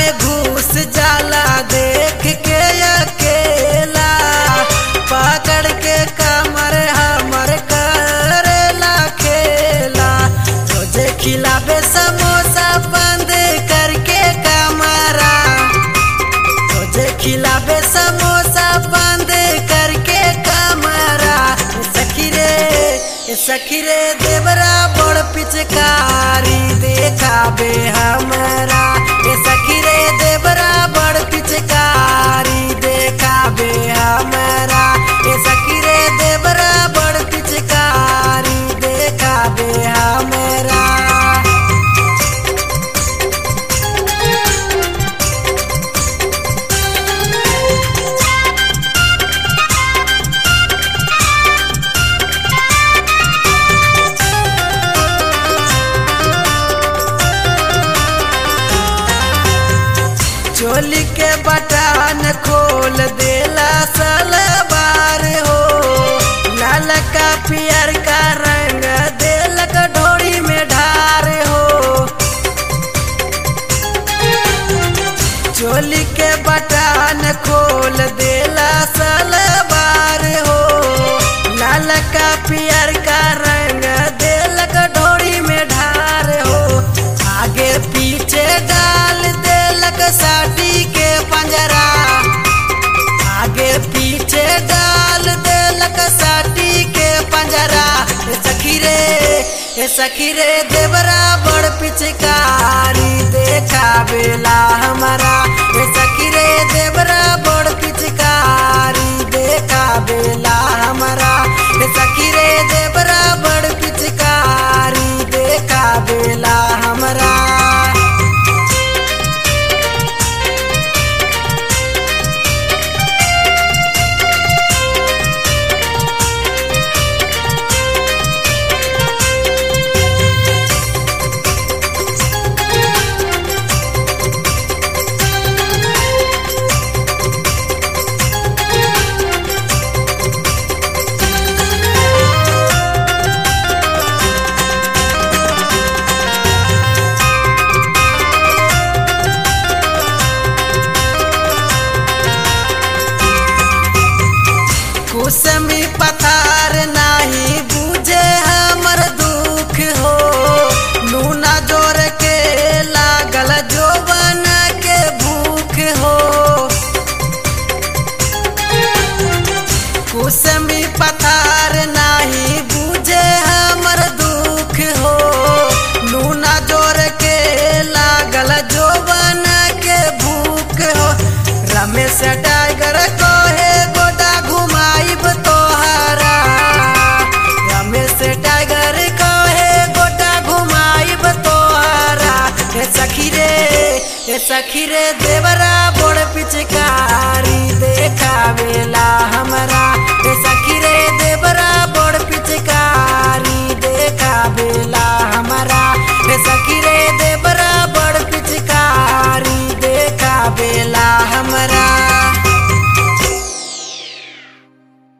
में घुस जाला देख के अकेला पकड़ के कमर हमर करेला खेला रोजे खिलाबे समोसा बंद करके कमरा रोजे खिलाबे समोसा बंद करके कमरा सखी रे ए सखी रे देवरा बड़ पिचकारी देखाबे हमरा ए सखी रे देवरा बड़ पिचकारी देखाबे हमरा ए सखी रे देवरा बड़ पिचकारी देखाबे हमरा चोली के बटन खोल देला सलवार हो लाल का पियर का रंग देलक ढोड़ी में ढार हो चोली के बटन खोल देला सलवार हो लाल का पियर का रंग देलक ढोड़ी में ढार हो आगे पीछे डाल देलक साटी के पंजरा आगे पीछे डाल देलक साटी के पंजरा ए सखी रे ए सखी रे देवरा बड़ पिचकारी देखावेला हमारा ए सखी रे देवरा बड़ पिचकारी देखावेला हमारा ए सखी रे देवरा बड़ पिचकारी देखावेला हमारा कुसमी पथार नाही बुझे हमर दुख हो लूना जोर के लागल जोवन के भूख हो कुसमी पथार नाही बुझे हमर दुख हो लूना जोर के लागल जोवन के भूख हो रमेश टाइगर कहे गोटा घुमाइब तोहरा रमेश टाइगर कहे गोटा घुमाइब तोहरा हे सखी रे हे सखी रे देवरा बड़ पिचकारी देखावेला हमरा हे सखी रे देवरा बड़ पिचकारी देखावेला